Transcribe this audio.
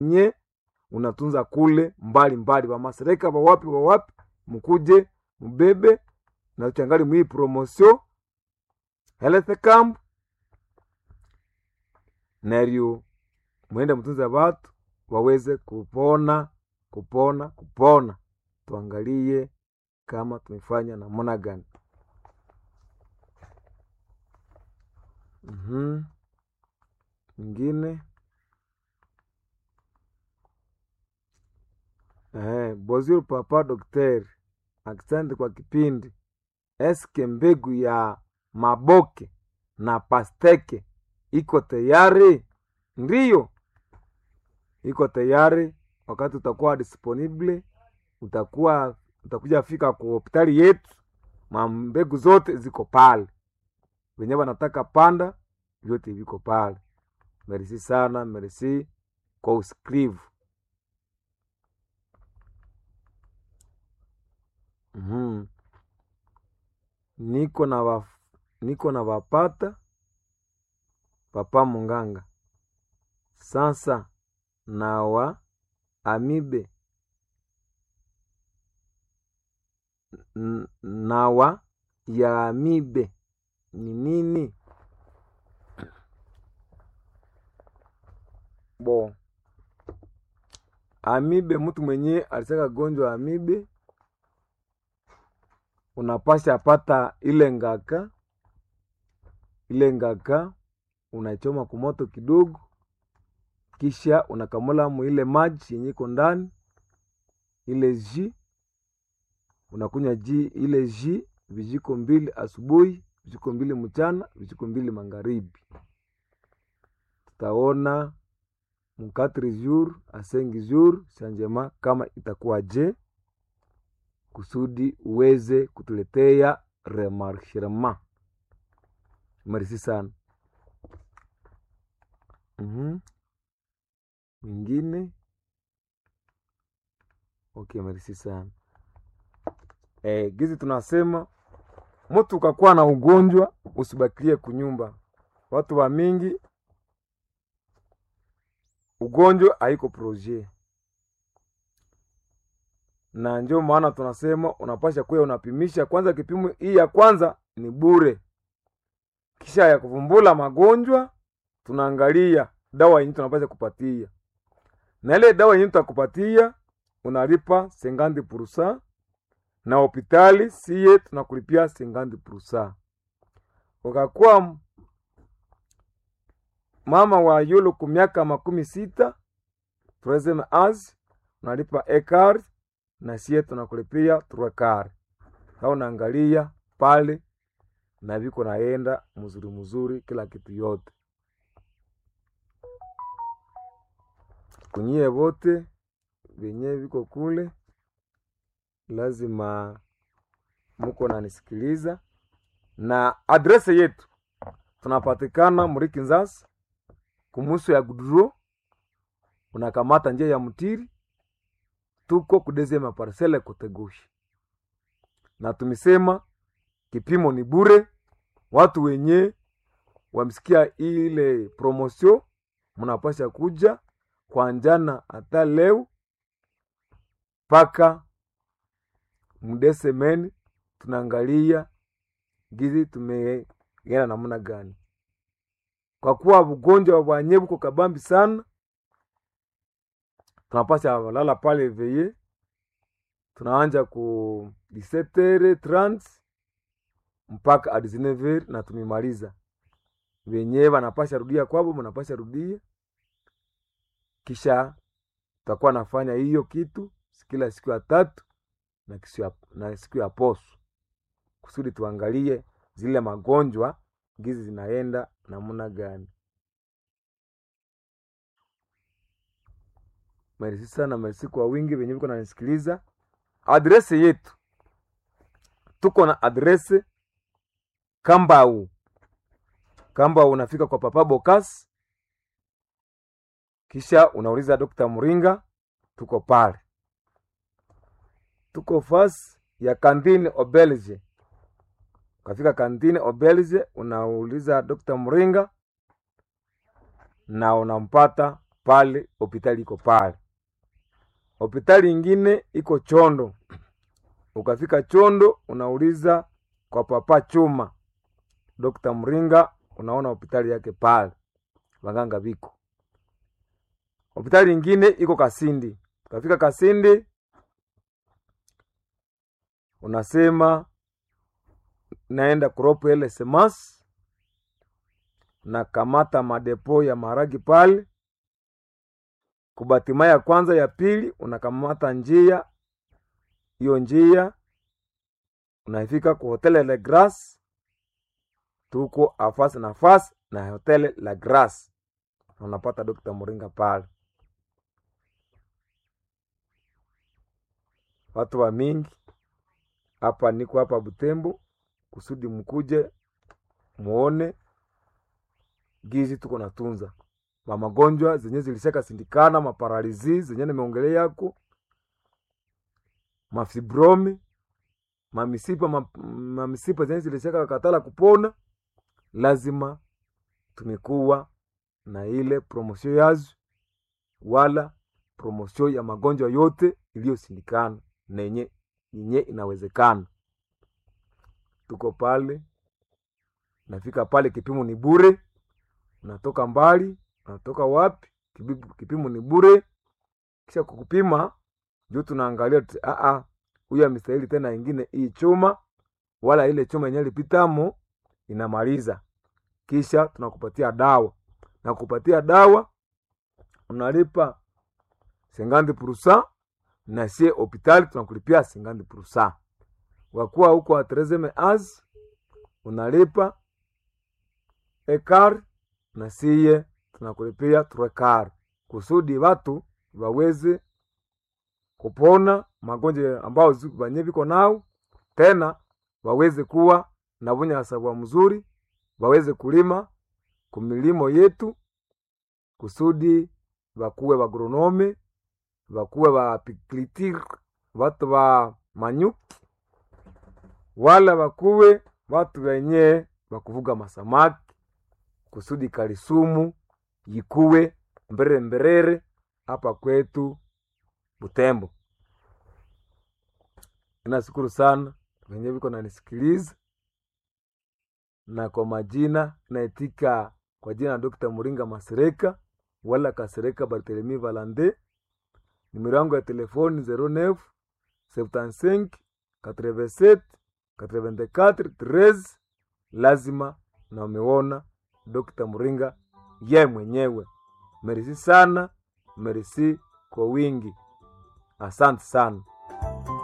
nye unatunza kule mbali mbali, wamasereka wawapi wawapi, mkuje mbebe na changali mwii promotion health camp neryo mwende mtunze watu waweze kupona kupona kupona. Tuangalie kama tumefanya namna gani. Mhm. Ingine eh, Bozil Papa Daktari, asante kwa kipindi. Eske mbegu ya maboke na pasteke iko tayari? Ndiyo, iko tayari. Wakati utakuwa disponible, utakuwa utakuja fika kwa hospitali yetu, mambegu zote ziko pale, wenye wanataka panda vyote viko pale. Merci sana, merci kwa usikrivu. Mhm. Niko na wa, niko na wapata papa munganga sasa na wa amibe N- nawa ya amibe ni nini? Bo, amibe, mtu mwenye alisaka gonjwa amibe, unapasha pata ile ngaka, ile ngaka unachoma kumoto kidogo, kisha unakamula mu ile maji yenye iko ndani ile ji unakunywa ji ile ji vijiko mbili asubuhi, vijiko mbili mchana, vijiko mbili magharibi. Tutaona mu 4 jours a 5 jours changement kama itakuwa je, kusudi uweze kutuletea remarchement. Merci sana. Mhm. Mwingine okay, merci sana. Eh, gizi tunasema mtu ukakuwa na ugonjwa usibakilie kunyumba. Watu wa mingi ugonjwa haiko proje, na ndio maana tunasema unapasha kuya unapimisha kwanza. Kipimo hii ya kwanza ni bure, kisha ya kuvumbula magonjwa tunaangalia dawa yenye tunapasha kupatia, na ile dawa yenye tutakupatia unalipa sengandi purusa na hospitali siye tunakulipia sengandi purusa. Ukakuwa mama wa yulu ku miaka makumi sita tureseme az unalipa ekar na siye tunakulipia truekar. Sa unaangalia pale na viko naenda mzuri mzuri, kila kitu yote kunyie vote venye viko kule lazima muko nanisikiliza, na adrese yetu tunapatikana Muriki Nzasi kumuso ya Guduro, unakamata njia ya Mtiri, tuko kudezema parcele Kotegoshi, na tumesema kipimo ni bure. Watu wenye wamsikia ile promosio, mnapasha kuja kwa njana hata leo mpaka mdesemeni, tunaangalia gizi tumeenda namna gani, kwa kuwa ugonjwa wa nye buko kabambi sana. Tunapasha lala pale veye, tunaanja ku 17h30 mpaka 19h na tumemaliza. Wenyewe wanapasha rudia kwabo, mnapasha rudia, kisha tutakuwa nafanya hiyo kitu kila siku ya tatu na, ya, na siku ya poso kusudi tuangalie zile magonjwa gizi zinaenda namna gani. Mersi sana, mersi kwa wingi venye viko nanisikiliza. Adrese yetu tuko na adrese Kambau, Kambau unafika kwa Papa Bokas, kisha unauliza Dr. Muringa, tuko pale tuko fasi ya kantini Obelge. Ukafika kantini Obelge, unauliza Dr. Mringa na unampata pale hopitali iko pale. Hopitali ingine iko Chondo. Ukafika Chondo unauliza kwa Papa Chuma, Dr. Mringa, unaona hopitali yake pale, waganga viko. Hopitali ingine iko Kasindi. Ukafika Kasindi unasema naenda kuropo ele semas na kamata madepo ya maragi pale kubatima ya kwanza ya pili unakamata njia hiyo njia unafika ku hotele la Grace, tuko afasi na fasi na hotele la Grace, unapata Dr. Muringa pale. Watu wa mingi hapa, niko hapa Butembo kusudi mkuje muone gizi tuko natunza mamagonjwa zenye zilishaka sindikana, maparalizi zenye nimeongelea yako, mafibromi, mamisipa ma, mamisipa zenye zilishaka katala kupona. Lazima tumekuwa na ile promosio yazo, wala promosio ya magonjwa yote iliyosindikana na yenye yenye inawezekana. Tuko pale, nafika pale, kipimo ni bure, unatoka mbali unatoka wapi? Kipimo ni bure. Kisha kukupima juu tunaangalia aa, huyu amestahili tena ingine hii chuma, wala ile chuma yenyewe lipitamo inamaliza. Kisha tunakupatia dawa na kupatia dawa unalipa sengandi purusa, na sie hopitali tunakulipia sengandi purusa. Wakuwa huko atrezeme az unalipa ekar na siye tunakulipia turekar kusudi watu waweze kupona magonjwa ambao banye viko nao, tena waweze kuwa na bunyasabwa mzuri, waweze kulima kumilimo yetu kusudi wakuwe bagronome, wakuwe bapiklitir, watu wa manyuki, wala wakuwe watu wenye wakuvuga masamaki kusudi kalisumu yikuwe mberere mberere hapa kwetu Butembo. Nashukuru sana wenye viko nanisikiliza, na kwa majina naitika kwa jina la Dr. Muringa Masereka wala Kasereka Barthelemy Valande. Nimero yangu ya telefoni 09 75 87 84 13. Lazima na umeona Dr. Muringa ye mwenyewe. Merisi sana, merisi kwa wingi, asante sana.